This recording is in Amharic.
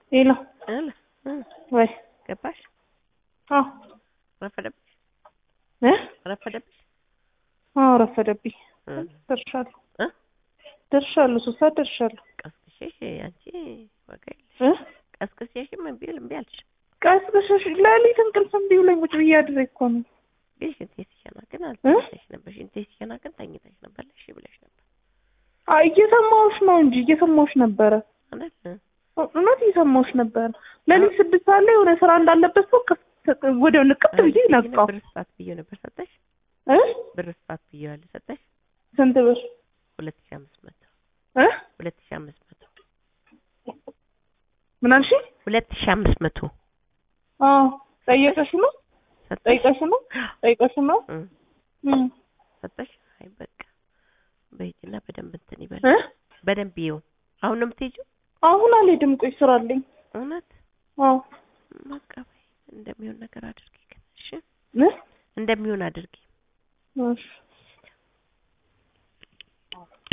ሄሎ አለ እ ወይ ገባሽ? አዎ ረፈደብሽ እ ረፈደብሽ አዎ ረፈደብኝ። እ ደርሻለሁ እ ደርሻለሁ ሶስት ሰዓት ደርሻለሁ ቀስቅሼሽ አንቺ ዋጋ የለሽ እ ቀስቅሼሽም እምቢ ል- እምቢ አልሽ። ቀስቅሸሽ ሌሊት እንቅልፍ እምቢ ብሎኝ ቁጭ ብዬ አድሬ እኮ ነው ግን ሽንቴ ሲሸና ግን አልተኝተሽ ነበር። ሽንቴ ሲሸና ግን ተኝተሽ ነበር። እሺ ብለሽ ነበር አይ እየሰማሁሽ ነው እንጂ እየሰማሁሽ ነበረ አይደል? እ እውነት እየሰማሁሽ ነበረ ሌሊት ስድስት ሰዓት ላይ የሆነ ስራ እንዳለበት ሰው ከፍ- ወዲያው ንቅት ብዬ ግን ነቃው ብር ስጣት ብዬው ነበር ሰጠሽ? እ ብር ስጣት ብዬው ያለ ሰጠሽ? ስንት ብር ሁለት ሺህ አምስት መቶ እ ሁለት ሺህ አምስት መቶ ምን አልሽኝ? ሁለት ሺህ አምስት መቶ አዎ ጠየቀሽ ነው ሰጠሽ? ጠይቀሽ ነው ጠይቀሽ ነው እ እም ሰጠሽ? አይ በቃ በሂጂና በደንብ እንትን ይበል እ በደንብ ይኸው። አሁን ነው የምትሄጂው? አሁን አልሄድም ቆይ ስራ አለኝ እውነት አዎ በቃ በይ እንደሚሆን ነገር አድርጊ ግን እሺ እ እንደሚሆን አድርጊ እሺ